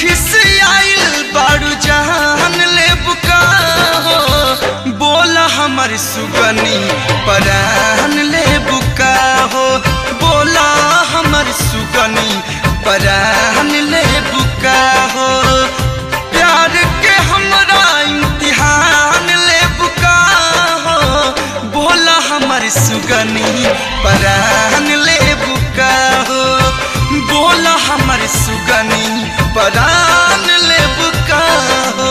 खिसियाइल बारू जहान ले बुका हो बोला हमर सुगनी परान ले बुका हो बोला हमर सुगनी परान ले बुका हो प्यार के हमरा इम्तिहान ले बुका हो बोला हमर सुगनी परान ले बुका हो बोला हमर सुगनी परान ले बुका हो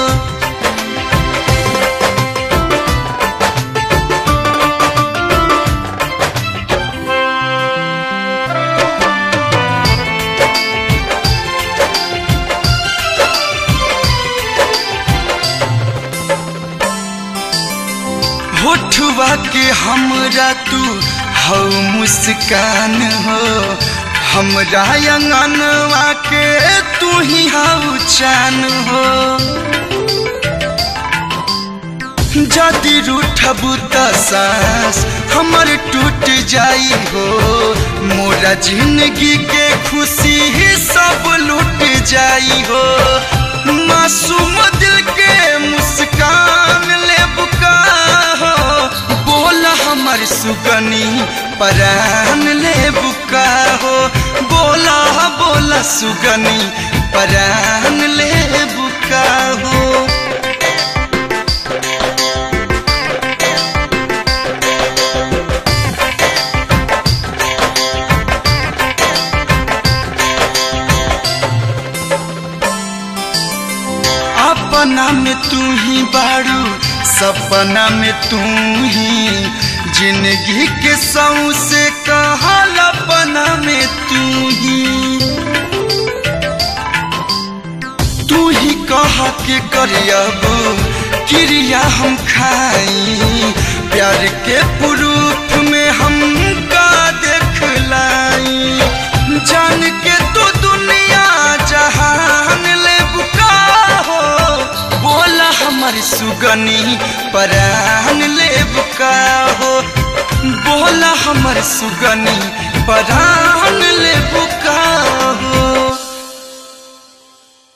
होठुआ के हमरा तू हौ मुस्कान हो हमरा अंगनवा के तू ही हौ चान हो जदि रूठबू त सांस हमर टूट जाई हो मोरा जिंदगी के खुशी ही सब लूट जाई हो मासूम दिल के मुस्कान ले बुका हो बोला हमर सुगनी परान ले बुका हो बोला बोला सुगनी परान ले बुका हो अपना में तू ही बारू सपना में तू ही जिंदगी के सौ से कहल अपना में तू ही तू ही कह के करियब क्रिया हम खाई प्यार के प्रूफ में हम का देख लाई जान के तू दुनिया जहान ले बुका हो बोला हमर सुगनी परान ले बुका हो बोला हमर सुगनी परान ले बुका